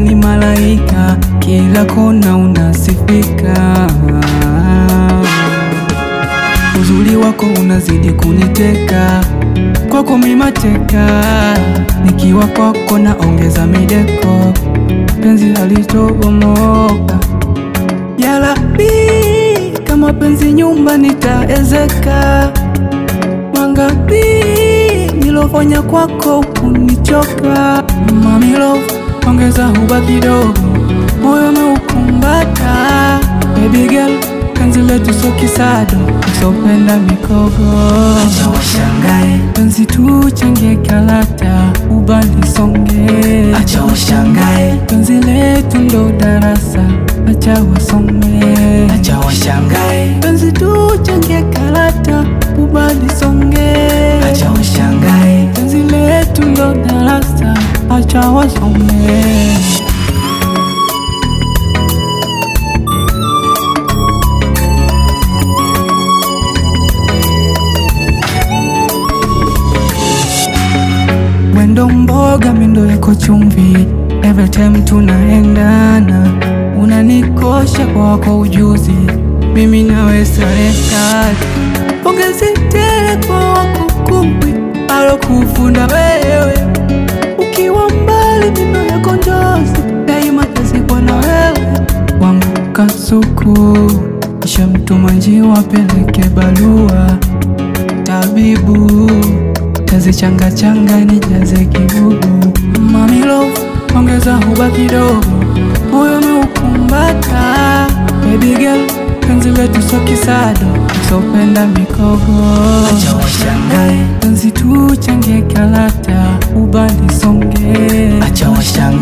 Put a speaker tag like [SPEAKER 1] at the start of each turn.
[SPEAKER 1] ni malaika, kila kona unasifika. Uzuri wako unazidi kuniteka, kwako mimateka, nikiwa kwako naongeza mideko, penzi halitobomoka. Yalabi, kama penzi nyumba nitaezeka, mangapi nilofanya kwako kunichoka. Mami love, ongeza huba kidogo, moyo umeukumbata. Baby girl, penzi letu so kisado, usopenda mikogo. Acha washangae, penzi tuchangie kalata, ubali songe. Acha washangae, penzi letu ndo darasa, acha wasome. Acha washangae, penzi tuchangie kalata, ubali songe. Acha washangae, penzi letu ndo darasa, acha wasome. Wendo mboga mindo yako chumvi, every time tunaendana, unanikosha kwa wako ujuzi, mimi nawe sare sare, pongezi tele kwa wako kumbwi alokufunda wewe, ukiwa mbali mindo yako njozi, daima tazikwa na wewe, wangu kasuku, kisha mtuma njiwa peleke barua tabibu tazichanga changa nijaze kibubu. Mami love, ongeza huba kidogo, moyo umeukumbata. Baby girl, penzi letu so kisado, usopenda mikogo. Acha washangae, penzi tuchangie kalata, ubali songe. Acha washangae